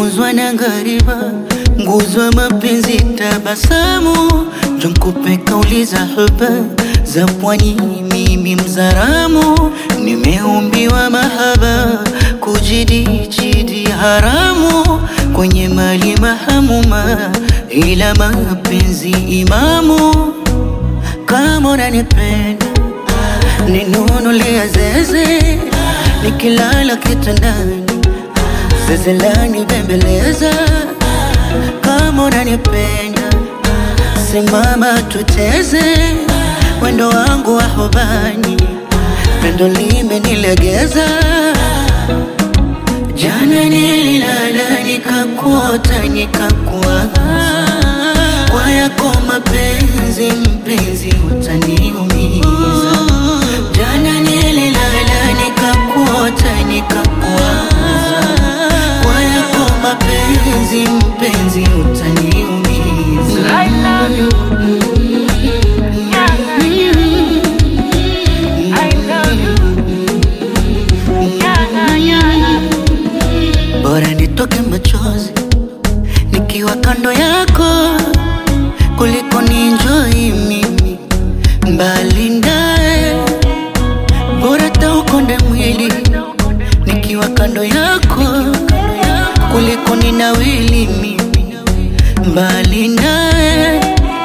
nimefunzwa na ngariba, nguzo ya mapenzi, tabasamu jonkupe kauli za huba za pwani, mimi mzaramu, nimeumbiwa mahaba, kujidijidi haramu kwenye mali mahamuma, ila mapenzi imamu. Kama unanipenda ninunulia zeze, nikilala kitandani zeze lani bembeleza. Kama unanipenda simama tuteze, wendo wangu wa hobani, pendo limenilegeza. Jana nililala nikakuota nikakuwaza, kwa yako mapenzi mpenzi utaniumiza. Jana nililala nikakuota nikakuwaza, kwa yako mapenzi mpenzi utaniumiza. I love you. Nyanga, I love you. Nyanga, nyanga. Bora nitoke machozi nikiwa kando yako kuliko ninjoi mimi mbali ndaye. Bora taukonde mwili nikiwa kando yako kuliko ninawili mimi mbali naye.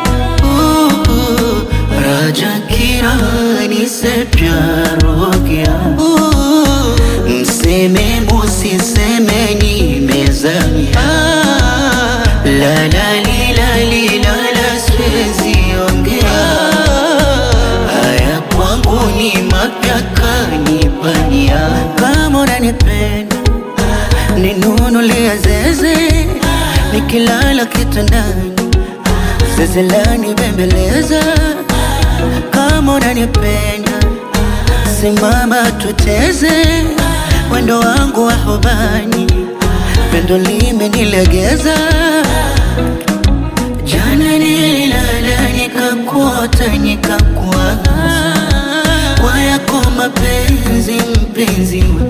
Uh, Raja kirani se प्यार हो गया uh, mseme musiseme nimezamia la la li la li la la siwezi ongea haya kwangu ni mapya kanipania kama unanipenda ninunulia zeze nikilala kitandani zeze lani bembeleza kama unanipenda simama tuteze wendo wangu wa hobani pendo limenilegeza jana nililala nikakuota nikakuwaza kwa yako mapenzi mpenzi